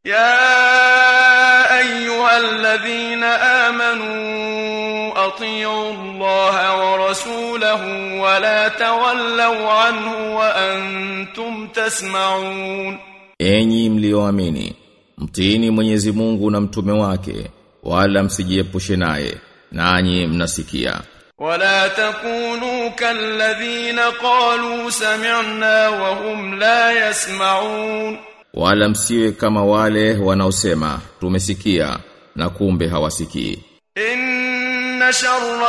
يا أيها الذين آمنوا أطيعوا الله ورسوله ولا تولوا عنه وأنتم تسمعون Enyi mlioamini, mtiini Mwenyezi Mungu na mtume wake, wala msijiepushe naye, nanyi mnasikia. ولا تكونوا كالذين قالوا سمعنا وهم لا يسمعون Wala msiwe kama wale wanaosema tumesikia na kumbe hawasikii. إن شر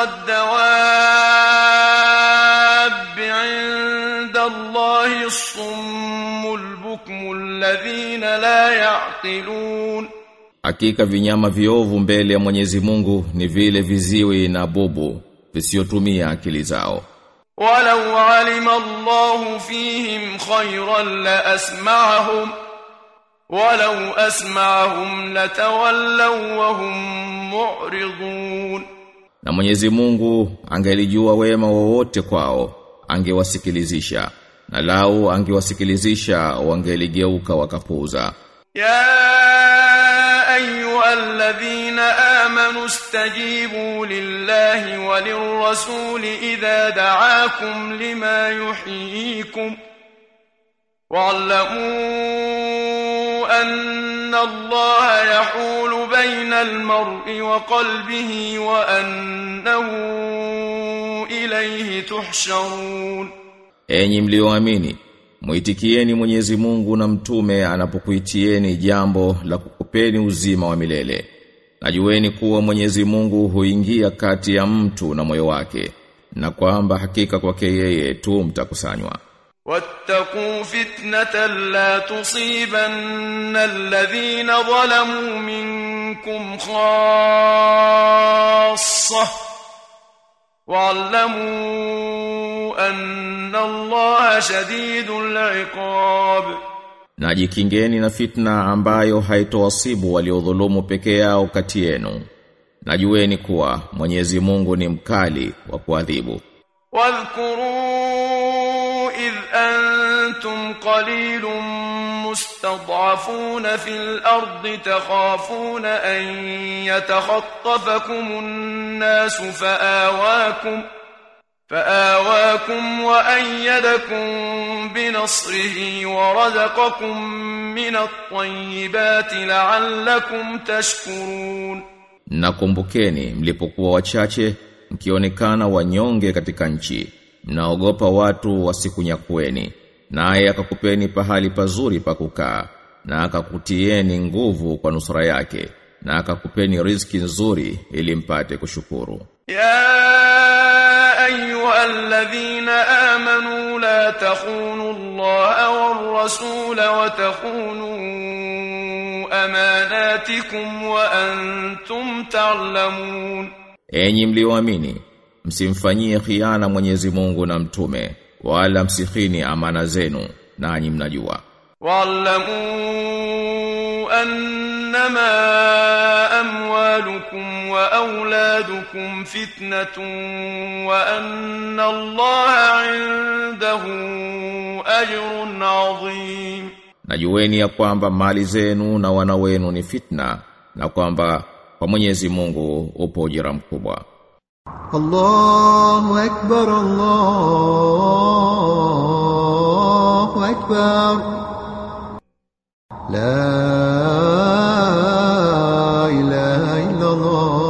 الدواب عند الله الصم البكم الذين لا يعقلون Hakika vinyama viovu mbele ya Mwenyezi Mungu ni vile viziwi na bubu visiotumia akili zao. ولو علم الله فيهم خيرا لأسمعهم ولو أسمعهم لتولوا وهم معرضون Na Mwenyezi Mungu angelijua wema wowote kwao, angewasikilizisha. Na lau angewasikilizisha wangeligeuka wakapuuza. يا أيها الذين آمنوا استجيبوا لله وللرسول إذا دعاكم لما يحييكم واعلموا أن الله يحول بين المرء وقلبه وأنه إليه تحشرون Enyi mlioamini, muitikieni Mwenyezi Mungu na mtume anapokuitieni jambo la kukupeni uzima wa milele. Najueni kuwa Mwenyezi Mungu huingia kati ya mtu na moyo wake, na kwamba hakika kwake yeye tu mtakusanywa. واتقوا فتنة لا تصيبن الذين ظلموا منكم خاصة واعلموا أن الله شديد العقاب Na jikingeni na fitna ambayo haitowasibu waliodhulumu peke yao kati yenu. Najueni kuwa Mwenyezi Mungu ni mkali wa kuadhibu. واذكروا إذ أنتم قليل مستضعفون في الأرض تخافون أن يتخطفكم الناس فآواكم فآواكم وأيدكم بنصره ورزقكم من الطيبات لعلكم تشكرون Nakumbukeni mlipokuwa wachache mkionekana wanyonge katika nchi mnaogopa watu wasikunyakueni naye akakupeni pahali pazuri pa kukaa na akakutieni nguvu kwa nusura yake na akakupeni riziki nzuri ili mpate kushukuru يا أيها الذين آمنوا لا تخونوا الله والرسول وتخونوا أماناتكم وأنتم تعلمون Enyi mlioamini msimfanyie khiana Mwenyezi Mungu na mtume wala msikhini amana zenu nanyi mnajua واعلموا أنما أموالكم وأولادكم فتنة وأن الله عنده أجر عظيم Najueni ya kwamba mali zenu na wana wenu ni fitna na kwamba kwa Mwenyezi Mungu upo ujira mkubwa. الله أكبر الله أكبر لا إله إلا الله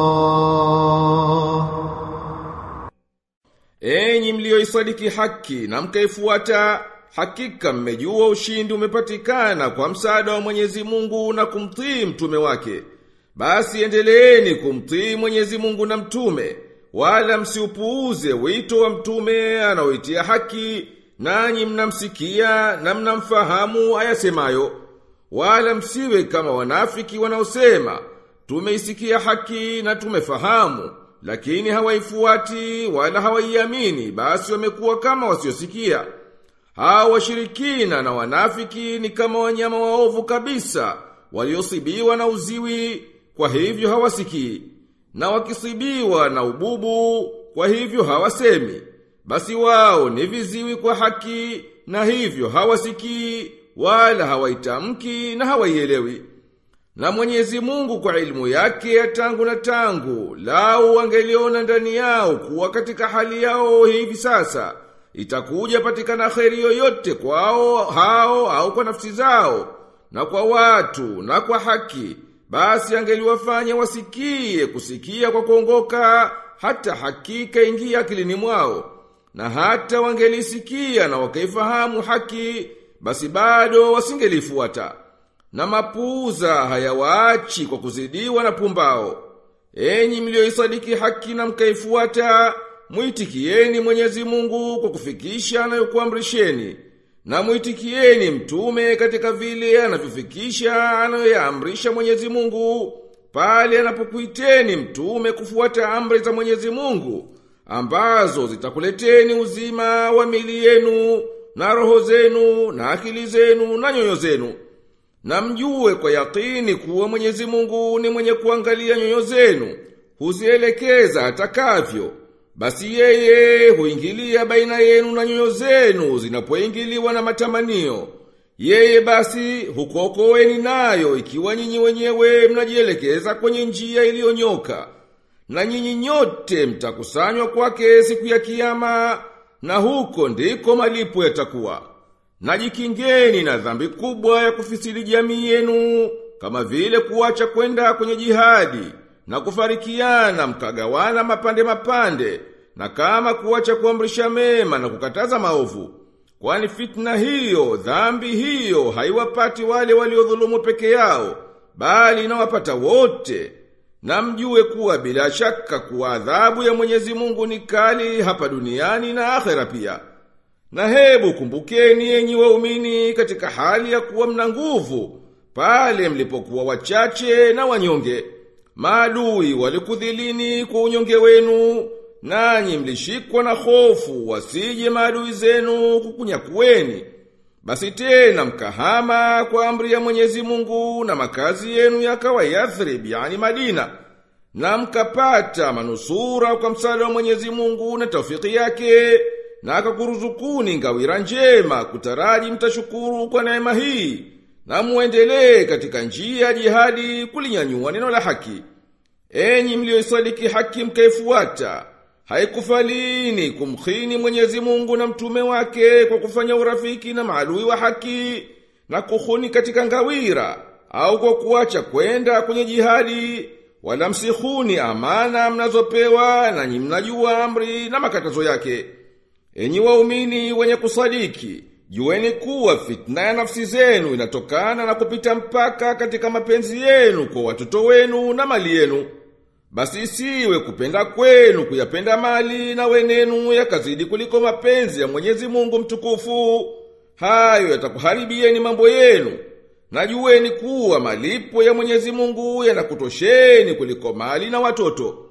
Enyi mlioisadiki haki na mkaifuata, hakika mmejua ushindi umepatikana kwa msaada wa Mwenyezi Mungu na kumtii mtume wake. Basi endeleeni kumtii Mwenyezi Mungu na mtume, wala msiupuuze wito wa mtume anaoitia haki, nanyi mnamsikia na mnamfahamu ayasemayo. Wala msiwe kama wanafiki wanaosema, tumeisikia haki na tumefahamu, lakini hawaifuati wala hawaiamini, basi wamekuwa kama wasiosikia. Hawa washirikina na wanafiki ni kama wanyama waovu kabisa, waliosibiwa na uziwi, kwa hivyo hawasikii. Na wakisibiwa na ububu, kwa hivyo hawasemi. Basi wao ni viziwi kwa haki, na hivyo hawasikii, wala hawaitamki na hawaielewi. Na Mwenyezi Mungu kwa ilmu yake ya tangu na tangu, lau wangeliona ndani yao kuwa katika hali yao hivi sasa, itakuja patikana kheri yoyote kwao hao au kwa nafsi zao, na kwa watu na kwa haki, basi angeliwafanya wasikie kusikia kwa kuongoka, hata hakika ingia akilini mwao. Na hata wangelisikia na wakaifahamu haki, basi bado wasingelifuata na mapuuza hayawaachi kwa kuzidiwa na pumbao. Enyi mlioisadiki haki na mkaifuata, muitikieni Mwenyezi Mungu kwa kufikisha anayokuamrisheni, na muitikieni mtume katika vile anavyofikisha anayoyaamrisha Mwenyezi Mungu, pale anapokuiteni mtume kufuata amri za Mwenyezi Mungu, ambazo zitakuleteni uzima wa mili yenu, na roho zenu, na akili zenu, na nyoyo zenu. Na mjue kwa yakini kuwa Mwenyezi Mungu ni mwenye kuangalia nyoyo zenu, huzielekeza atakavyo. Basi yeye huingilia baina yenu na nyoyo zenu zinapoingiliwa na matamanio. Yeye basi hukuokoeni nayo ikiwa nyinyi wenyewe mnajielekeza kwenye njia iliyonyoka. Na nyinyi nyote mtakusanywa kwake siku ya kiyama, na huko ndiko malipo yatakuwa. Najikingeni na dhambi kubwa ya kufisili jamii yenu, kama vile kuacha kwenda kwenye jihadi, na kufarikiana mkagawana mapande mapande, na kama kuacha kuamrisha mema na kukataza maovu. Kwani fitna hiyo, dhambi hiyo, haiwapati wale waliodhulumu peke yao, bali inawapata wote. Na mjue kuwa bila shaka kuwa adhabu ya Mwenyezi Mungu ni kali hapa duniani na akhera pia. Na hebu kumbukeni enyi waumini katika hali ya kuwa mna nguvu, pale mlipokuwa wachache na wanyonge. Maadui walikudhilini kwa unyonge wenu, nanyi mlishikwa na hofu wasije maadui zenu kukunyakueni. Basi tena mkahama kwa amri ya Mwenyezi Mungu na makazi yenu yakawa Yathrib, yani Madina. Na mkapata manusura kwa msaada wa Mwenyezi Mungu na taufiki yake na akakuruzukuni ngawira njema kutaraji mtashukuru kwa neema hii na muendelee katika njia ya jihadi kulinyanyua neno la haki enyi mlioisadiki haki mkaifuata haikufalini kumkhini Mwenyezi Mungu na mtume wake kwa kufanya urafiki na maadui wa haki na kuhuni katika ngawira au kwa kuacha kwenda kwenye jihadi wala msihuni amana mnazopewa na nyi mnajua amri na makatazo yake Enyi waumini wenye kusadiki, jueni kuwa fitna ya nafsi zenu inatokana na kupita mpaka katika mapenzi yenu kwa watoto wenu na mali yenu. Basi isiwe kupenda kwenu kuyapenda mali na wenenu yakazidi kuliko mapenzi ya Mwenyezi Mungu mtukufu. Hayo yatakuharibieni mambo yenu. Na jueni kuwa malipo ya Mwenyezi Mungu yanakutosheni kuliko mali na watoto.